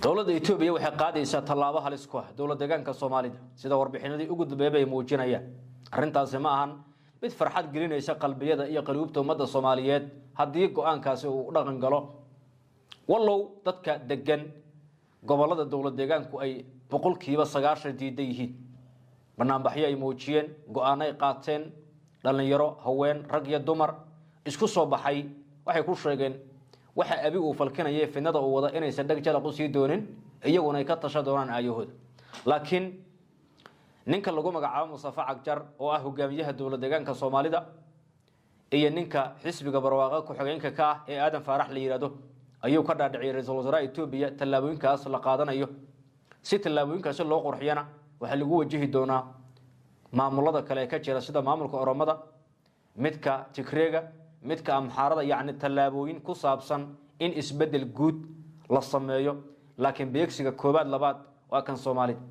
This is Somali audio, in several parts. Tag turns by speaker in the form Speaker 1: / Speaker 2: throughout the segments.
Speaker 1: dowladda etoobiya waxay qaadaysaa tallaabo halis ku ah dowlad deegaanka soomaalida sida warbixinadii ugu dambeeyay bay muujinayaan arrintaasi ma ahan mid farxad gelinaysa qalbiyada iyo qaluubta ummadda soomaaliyeed haddii go-aankaasi uu u dhaqan galo wallow dadka degan gobolada dowlad deegaanku ay boqolkiiba sagaashan diidan yihiin banaanbaxyo ay muujiyeen go-aano ay qaateen dhallinyaro haween rag iyo dumar isku soo baxay waxay ku sheegeen waxa abi uu falkinaya fidnada uu wada inaysan dheg jalaq u sii doonin iyaguna ay ka tasha doonaan aayahooda laakiin ninka lagu magacaabo mustafa cagjar oo ah hogaamiyaha dowlad deegaanka soomaalida iyo ninka xisbiga barwaaqa ku-xigeenka ka ah ee aadan faarax la yidhaahdo ayuu ka dhaadhiciyay ra-iisul wasaaraha etoobiya tallaabooyinkaas la qaadanayo si tallaabooyinkaasi loo qurxiyana waxaa lagu wajihi doonaa maamulada kale ee ka jira sida maamulka oromada midka tigreega midka amxaarada yacni tallaabooyin ku saabsan in isbedel guud la sameeyo laakiin beegsiga koobaad labaad waa kan soomaalida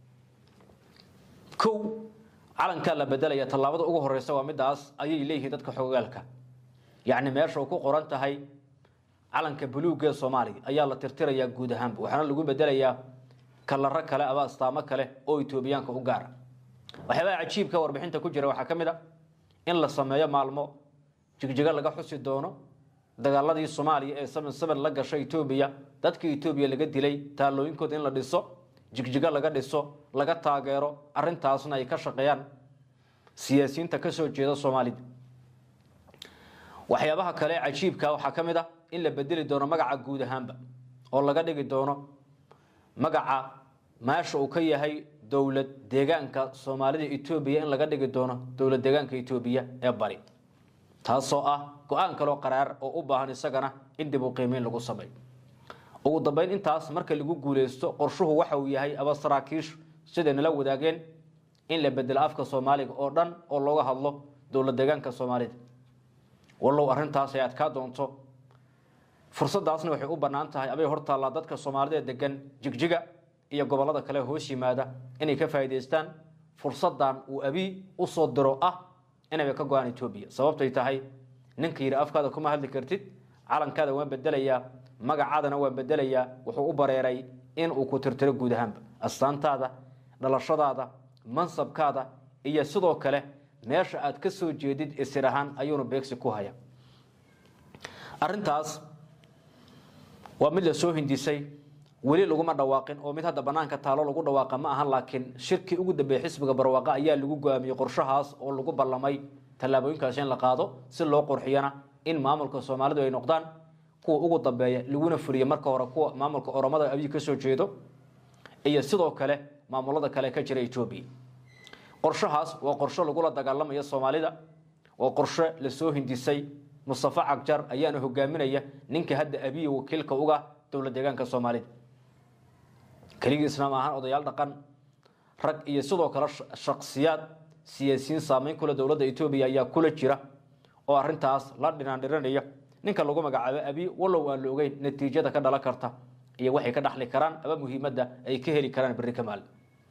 Speaker 1: kow calankaa la bedelaya tallaabada ugu horeysa waa midaas ayay leeyihiin dadka xogogaalka yacni meesha uu ku qoran tahay calanka buluugga ee soomaaliya ayaa la tirtirayaa guud ahaanba waxaana lagu bedelayaa kalaro kale aba astaamo kale oo etoobiyaanka u gaara waxyaabaha cajiibka warbixinta ku jira waxaa ka mid a in la sameeyo maalmo jigjigo laga xusi doono dagaaladii soomaaliya ee saban saban la gashay etoobiya dadka etoobiya laga dilay taalooyinkooda in la dhiso jigjigo laga dhiso laga taageero arintaasna ay ka shaqeeyaan siyaasiyiinta kasoo jeeda soomaalida waxyaabaha kale cajiibka waxaa ka mid ah in la bedeli doono magaca guud ahaanba oo laga dhigi doono magaca meesha uu ka yahay dowlad deegaanka soomaalida etoobiya in laga dhigi doono dowlad deegaanka etoobiya ee bari taasoo ah go-aan kaloo qaraar oo u baahan isagana in dib u qiimeyn lagu sameeyo ugu dambeyn intaas marka lagu guuleysto qorshuhu waxa uu yahay aba saraakiishu siday nala wadaageen in la bedelo afka soomaaliga oo dhan oo looga hadlo dowlad deegaanka soomaalida wallow arrintaas ay adkaa doonto fursadaasna waxay u bannaan tahay abay hortaallaa dadka soomaalida degan jigjiga iyo gobollada kale hoos yimaada inay ka faa'iidaystaan fursadan uu abi usoo diro ah inayba ka go-aan etoobiya sababtay tahay ninka yidhi afkaada kuma hadli kartid calankaada waan bedelayaa magacaadana waan bedelayaa wuxuu u bareeray in uu ku tirtiro guud ahaanba astaantaada dhalashadaada mansabkaada iyo sidoo kale meesha aad ka soo jeedid isir ahaan ayuuna beegsi ku haya arintaas waa mid la soo hindisay weli laguma dhawaaqin oo mid hadda banaanka taalo lagu dhawaaqa ma ahan laakiin shirkii ugu dambeeyey xisbiga barwaaqa ayaa lagu go'aamiyey qorshahaas oo lagu ballamay tallaabooyinkaas in la qaado si loo qurxiyana in maamulka soomaalidu ay noqdaan kuwa ugu dambeeya laguna fuliyo marka hore kuwa maamulka oromada abiy kasoo jeedo iyo sidoo kale maamulada kale ka jira etoobiya qorshahaas waa qorsho lagula dagaalamayo soomaalida waa qorshe lasoo hindisay mustafa cagjar ayaana hogaaminaya ninka hadda abiy wakiilka uga dowlad deegaanka soomaalida keligiisna ma ahaan odayaal dhaqan rag iyo sidoo kale shaksiyaad siyaasiyiin saameyn kule dowladda etoobiya ayaa kula jira oo arintaas la dhinaandhiranaya ninka lagu magacaabo abi wallow aan la ogeyn natiijada ka dhalan karta iyo waxay ka dhaxli karaan aba muhiimadda ay ka heli karaan berri kamaal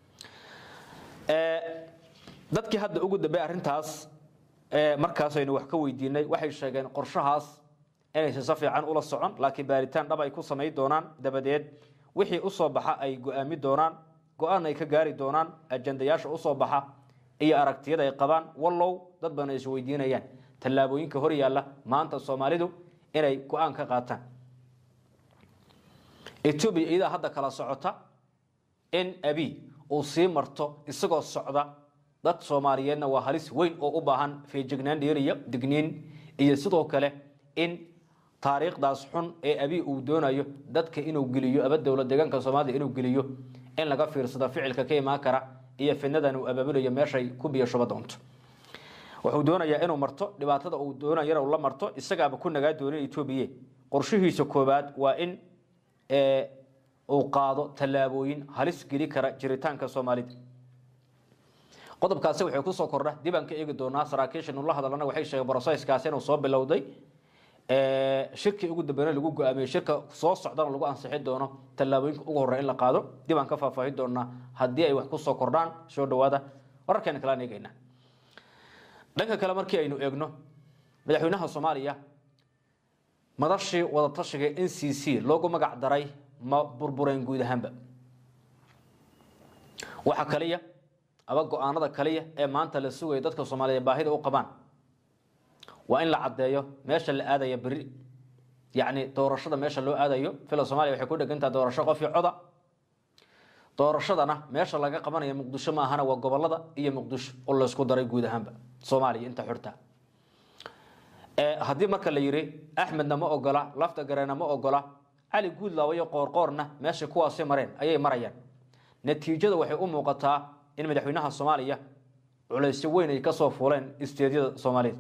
Speaker 1: dadkii hadda ugu dambey arrintaas markaas aynu wax ka weydiinay waxay sheegeen qorshahaas inaysan si fiican ula socon laakiin baaritaan dhab ay ku samayn doonaan dabadeed wixii usoo baxa ay go-aami doonaan go-aan ay ka gaari doonaan ajandayaasha usoo baxa iyo aragtiyada ay qabaan wallow dad badan ay isweydiinayaan tallaabooyinka hor yaalla maanta soomaalidu inay go-aan ka qaataan etoobiya iyadaa hadda kala socota in abi uu sii marto isagoo socda dad soomaaliyeedna waa halis weyn oo u baahan feejignaan dheeriya digniin iyo sidoo kale in taariikhdaas xun ee abi uu doonayo dadka inuu geliyo aba dowlad deegaanka soomaalida inuu geliyo in laga fiirsado ficilka ka imaan kara iyo fidnadan uu abaabulayo meeshay ku biyashuba doonto wuxuu doonayaa inuu marto dhibaatada uu doonayana uu la marto isagaaba ku nagaa doonin etoobiya qorshihiisa koobaad waa in uu qaado tallaabooyin halis geli kara jiritaanka soomaalida qodobkaasi waxay kusoo kordha dib aan ka eegi doonaa saraakiisha nula hadalana waxay sheegeen brosesskaasi inuu soo bilowday shirkii ugu dambeyna lagu go-aamiyey shirka soo socdana lagu ansixi doono tallaabooyinka ugu horreya in la qaado dib aan ka faahfaahin doonaa haddii ay wax kusoo kordhaan soo dhawaada wararkeena kalaan eegeynaa dhanka kale markii aynu eegno madaxweynaha soomaaliya madashii wadatashiga n c c loogu magac daray ma burbureen guud ahaanba waxa kaliya aba go-aanada kaliya ee maanta la sugaya dadka soomaaliyeed baahida u qabaan waa in la caddeeyo meesha la aadaya beri yacni doorashada meesha loo aadayo fila somalia waxay ku dhegantaha doorasho qofii coda doorashadana meesha laga qabanaya muqdisho ma ahana waa gobolada iyo muqdisho oo laysku daray guud ahaanba soomaaliya inta xurta haddii marka la yidhi axmedna ma ogola lafta gareena ma ogola cali guudlaawa iyo qoorqoorna meesha kuwaasi mareen ayay marayaan natiijada waxay u muuqataa in madaxweynaha soomaaliya culaysyo weyn ay kasoo fuuleen isteedyada soomaaliyeed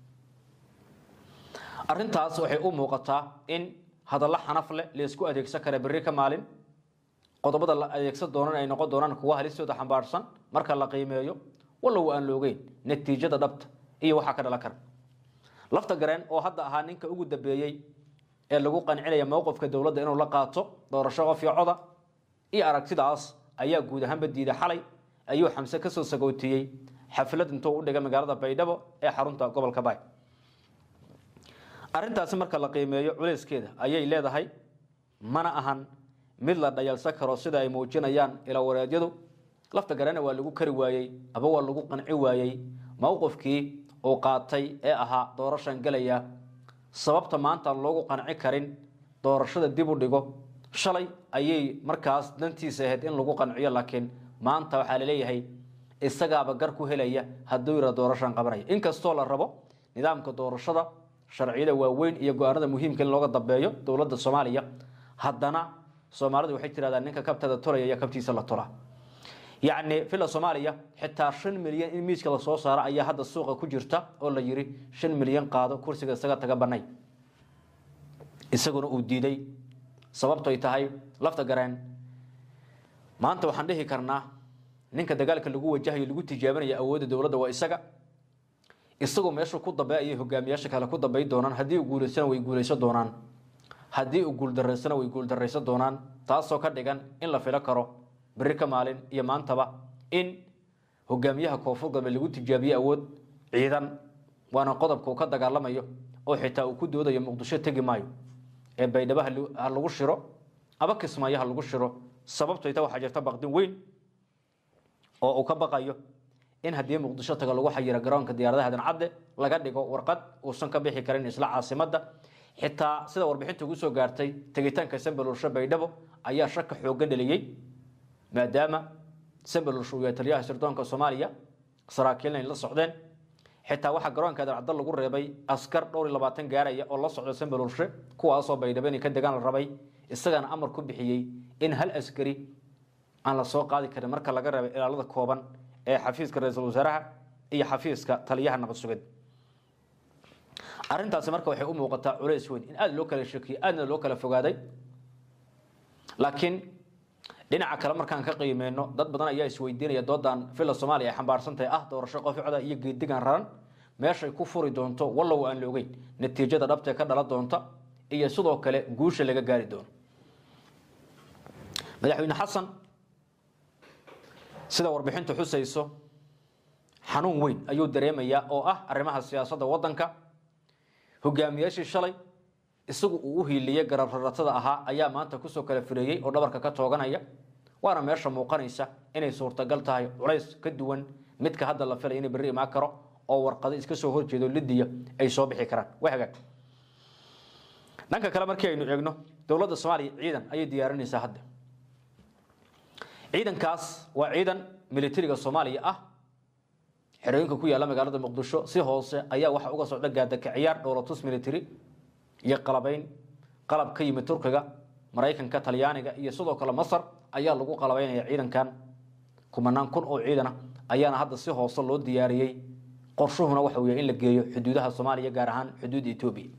Speaker 1: arintaas waxay u muuqataa in hadallo xanaf leh laysku adeegsan kara berri ka maalin qodobada la adeegsan doonan ay noqon doonaan kuwa halistooda xambaarsan marka la qiimeeyo wallow aan loogeyn natiijada dhabta iyo waxaa ka dhalan kara lafta gareen oo hadda ahaa ninka ugu dambeeyey ee lagu qancinaya mowqifka dowladda inuu la qaato doorasho qofio coda iyo aragtidaas ayaa guud ahaanba diiday xalay ayuu xamse kasoo sagootiyey xaflad intuu u dhigay magaalada baydhabo ee xarunta gobolka baay arrintaasi marka la qiimeeyo culeyskeeda ayay leedahay mana ahan mid la dhayalsan karo sida ay muujinayaan ilawareedyadu lafta garana waa lagu kari waayey aba waa lagu qanci waayey mowqifkii uu qaatay ee ahaa doorashan gelaya sababta maanta aan loogu qanci karin doorashada dib u dhigo shalay ayay markaas dantiisa ahayd in lagu qanciyo laakiin maanta waxaa laleeyahay isagaaba gar ku helaya hadduu yira doorashan qabanaya inkastoo la rabo nidaamka doorashada sharciyada waaweyn iyo go-aanada muhiimka in looga dambeeyo dowladda soomaaliya haddana soomaalidu waxay tirahdaan ninka kabtada tolaya iyo kabtiisa la tola yacni villa soomaaliya xitaa shan milyan in miiska lasoo saaro ayaa hadda suuqa ku jirta oo la yidhi shan milyan qaado kursiga isaga taga banay isaguna uu diiday sababtoy tahay lafta gareen maanta waxaan dhihi karnaa ninka dagaalka lagu wajahayo lagu tijaabinaya awoodda dowladda waa isaga isagoo meeshuu ku dambe ayay hogaamiyaasha kale ku dambay doonaan haddii uu guulaysana way guulaysan doonaan haddii uu guuldarraysana way guuldarraysan doonaan taasoo ka dhigan in la filo karo berri ka maalin iyo maantaba in hogaamiyaha koonfur galbeed lagu tijaabiye awood ciidan waana qodobka uu ka dagaalamayo oo xitaa uu ku doodayo muqdisho tegi maayo ee baydhabo ha lagu shiro aba kismaayo ha lagu shiro sababto ita waxaa jirta baqdin weyn oo uu ka baqayo in haddii muqdisho taga lagu xayiro garoonka diyaaradaha dancadde laga dhigo warqad uusan ka bixi karin isla caasimadda xitaa sida warbixinta ugu soo gaartay tegitaanka sambalulsho baydhabo ayaa shaka xoogan dheliyey maadaama sambalulsho uu yahay taliyaha sirdoonka soomaaliya saraakiilna ay la socdeen xitaa waxaa garoonka dancadde lagu reebay askar dhowr iyo labaatan gaaraya oo la socda sambalulshe kuwaasoo baydhabo inay ka degaan la rabay isagana amar ku bixiyey in hal askari aan la soo qaadi karin marka laga reebay ilaalada kooban ee xafiiska ra-iisul wasaaraha iyo xafiiska taliyaha nabad sugid arrintaasi marka waxay u muuqataa culays weyn in aada loo kala shekiyo aadna loo kala fogaaday laakiin dhinaca kale markaan ka qiimeyno dad badan ayaa isweydiinaya doodan villa soomaaliya ay xambaarsan tahay ah doorasho qoficda iyo geedigan raran meeshay ku furi doonto wallow aan la ogeyn natiijada dhabtee ka dhala doonta iyo sidoo kale guusha laga gaari doono madaxweyne xasan sida warbixintu xusayso xanuun weyn ayuu dareemayaa oo ah arrimaha siyaasadda waddanka hogaamiyaashii shalay isagu uu u hiiliyey garararatada ahaa ayaa maanta kusoo kala fireeyey oo dhabarka ka tooganaya waana meesha muuqanaysa inay suurtagal tahay culays ka duwan midka hadda la filaya inay berri imaan karo oo warqado iska soo horjeedo lidiya ay soo bixi karaan waa hagaag dhanka kale markii aynu eegno dowladda soomaaliya ciidan ayay diyaarinaysaa hadda ciidankaas waa ciidan militariga soomaaliya ah xerooyinka ku yaalla magaalada muqdisho si hoose ayaa waxaa uga socda gaadaka ciyaar dhowlatus military iyo qalabayn qalab ka yimid turkiga maraykanka talyaaniga iyo sidoo kale masar ayaa lagu qalabaynaya ciidankan kumanaan kun oo ciidana ayaana hadda si hoose loo diyaariyey qorshuhuna waxa weeye in la geeyo xuduudaha soomaaliya gaar ahaan xuduudda etoobiya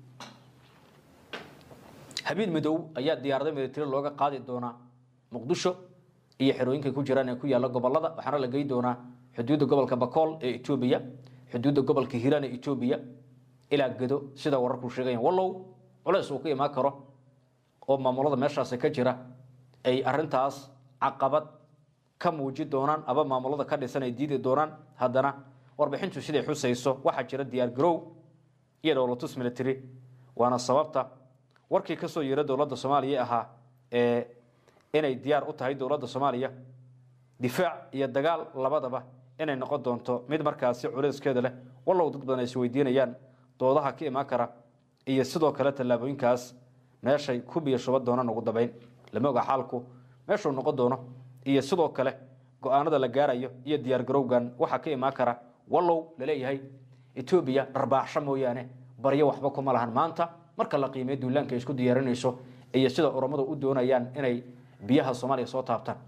Speaker 1: habiil midow ayaa diyaarado military looga qaadi doonaa muqdisho iyo xerooyinka ku jiraan ee ku yaalla gobolada waxaana la gey doonaa xuduudda gobolka bakool ee etoobiya xuduudda gobolka hiiraan ee etoobiya ilaa gedo sida wararku sheegayan wallow culeys uu ka imaan karo oo maamulada meeshaasi ka jira ay arintaas caqabad ka muuji doonaan aba maamulada ka dhisan ay diidi doonaan haddana warbixintu siday xusayso waxaa jira diyaar garow iyo dhowlatus military waana sababta warkii kasoo yeera dowladda soomaaliya ahaa inay diyaar u tahay dowladda soomaaliya difaac iyo dagaal labadaba inay noqon doonto mid markaasi culeyskeeda leh wallow dad badan ay isweydiinayaan doodaha ka imaan kara iyo sidoo kale tallaabooyinkaas meeshay ku biyo shuba doonaan ugu dambeyn lama oga xaalku meeshuu noqon doono iyo sidoo kale go-aanada la gaarayo iyo diyaargarowgan waxaa ka imaan kara wallow laleeyahay etoobiya dharbaaxsho mooyaane baryo waxba kuma lahan maanta marka la qiimeeyo duulaanka ay isku diyaarinayso iyo sida urammadu u doonayaan inay biyaha soomaaliya soo taabtaan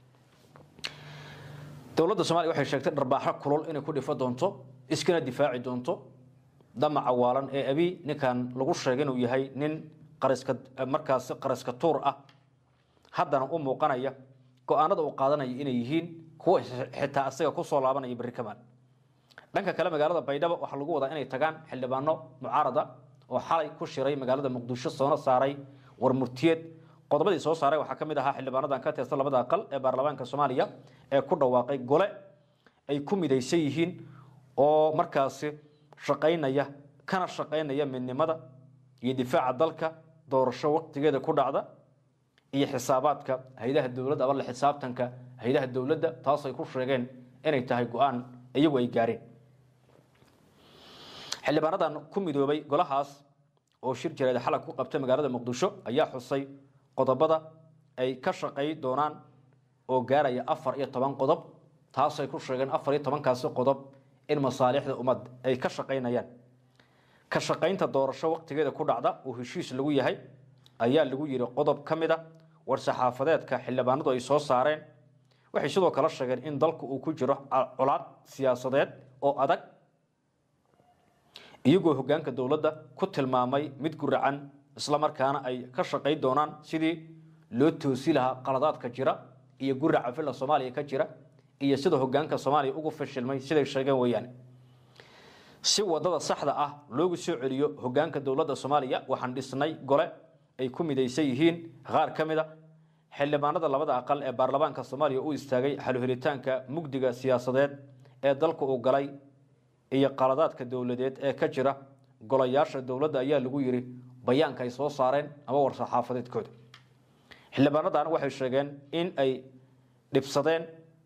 Speaker 1: dowladda soomaliya waxay sheegtay dharbaaxo kulul inay ku dhifo doonto iskana difaaci doonto damaca waalan ee abi ninkan lagu sheegay inuu yahay nin qariska markaasi qariska tuur ah haddana u muuqanaya go-aanada uu qaadanaya inay yihiin kuwa xitaa isaga kusoo laabanaya berri kamaal dhanka kale magaalada baydhabo waxaa lagu wadaa inay tagaan xildhibaano mucaarada oo xalay ku shiray magaalada muqdisho soona saaray war murtiyeed qodobadii soo saaray waxaa ka mid ahaa xildhibaanadan ka tirsan labada aqal ee baarlamaanka soomaaliya ee ku dhawaaqay gole ay ku midaysan yihiin oo markaasi shaqaynaya kana shaqaynaya midnimada iyo difaaca dalka doorasho waqtigeeda ku dhacda iyo xisaabaadka haydaha dowladda aba la xisaabtanka haydaha dowladda taasay ku sheegeen inay tahay go-aan iyagu ay gaareen xildhibaanadan ku midoobay golahaas oo shir jireed xalag ku qabtay magaalada muqdisho ayaa xusay qodobada ay ka shaqay doonaan oo gaaraya afar iyo toban qodob taasay ku sheegeen afar iyo tobankaasi qodob in masaalixda ummad ay ka shaqaynayaan ka shaqaynta doorasho waqtigeeda ku dhacda oo heshiis lagu yahay ayaa lagu yidhi qodob ka mid a war-saxaafadeedka xildhibaanadu ay soo saareen waxay sidoo kale sheegeen in dalku uu ku jiro colaad siyaasadeed oo adag iyagoo hoggaanka dowladda ku tilmaamay mid guracan islamarkaana ay ka shaqayn doonaan sidii loo toosi lahaa qaladaadka jira iyo guraca villa soomaaliya ka jira iyo sida hoggaanka soomaaliya ugu fashilmay siday sheegeen weeyaan si wadada saxda ah loogu soo celiyo hoggaanka dowladda soomaaliya waxaan dhisnay gole ay ku midaysan yihiin qaar ka mid a xildhibaanada labada aqal ee baarlamaanka soomaaliya u istaagay xaluhelitaanka mugdiga siyaasadeed ee dalka uu galay iyo qaladaadka dowladeed ee ka jira golayaasha dowladda ayaa lagu yidhi bayaanka ay soo saareen ama war-saxaafadeedkooda xildhibaanadan waxay sheegeen in ay dhibsadeen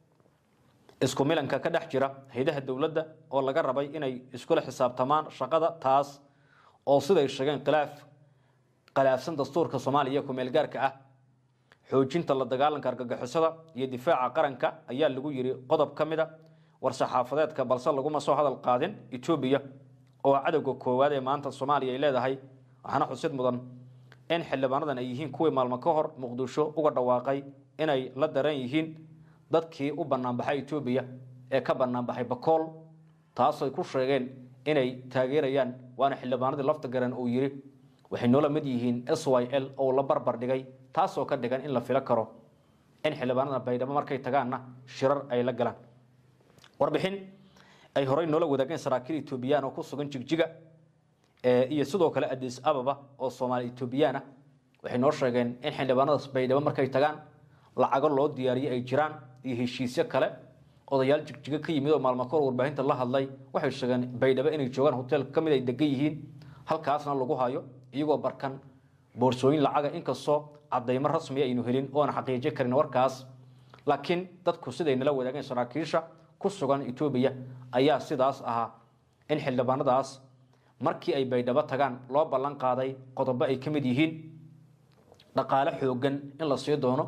Speaker 1: isku milanka ka dhex jira haydaha dowladda oo laga rabay inay iskula xisaabtamaan shaqada taas oo siday sheegeen khilaaf khilaafsan dastuurka soomaaliya ku-meelgaarka ah xoojinta la dagaalanka argagixisada iyo difaaca qaranka ayaa lagu yidhi qodob ka mid a war-saxaafadeedka balse laguma soo hadal qaadin etoobiya oo cadowga koowaad ee maanta soomaaliya ay leedahay waxaana xusid mudan in xildhibaanadan ay yihiin kuwii maalmo ka hor muqdisho uga dhawaaqay inay la daran yihiin dadkii u banaanbaxay etoobiya ee ka banaanbaxay bakool taasay ku sheegeen inay taageerayaan waana xildhibaanadii lafta garan uu yidhi waxay noola mid yihiin s y l oo la barbar dhigay taasoo ka dhigan in la filo karo in xildhibaanada baydhabo markay tagaanna shirar ay la galaan warbixin ay horey noola wadaageen saraakiil etoobiyaan oo ku sugan jigjiga iyo sidoo kale adis ababa oo soomaali etoobiyaan ah waxay noo sheegeen in xildhibaanadaas baydhabo markay tagaan lacago loo diyaariyey ay jiraan iyo heshiisyo kale odayaal jigjigo ka yimid oo maalmo kahor warbaahinta la hadlay waxay sheegeen baydhabo inay joogaan hotel ka mid ay degan yihiin halkaasna lagu hayo iyagoo barkan boorsooyin lacaga inkastoo cadaymo rasmiya aynu helin oona xaqiijin karin warkaas laakiin dadku siday nala wadaageen saraakiisha ku sugan etoobiya ayaa sidaas ahaa in xildhibaanadaas markii ay baydhabo tagaan loo ballan qaaday qodobo ay ka mid yihiin dhaqaale xoogan in la sii doono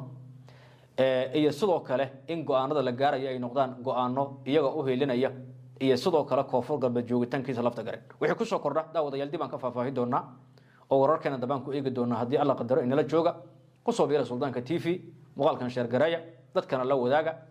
Speaker 1: iyo sidoo kale in go-aanada la gaarayo ay noqdaan go-aano iyaga u helinaya iyo sidoo kale koonfur galbeed joogitaankiisa lafta garen wixii kusoo kordha daawadayaal dib aan ka faahfaahi doonaa oo wararkeena dambaan ku eegi doonaa haddii alla qadaro inala jooga kusoo biira suldaanka t v muuqaalkan sheergareeya dadkana la wadaaga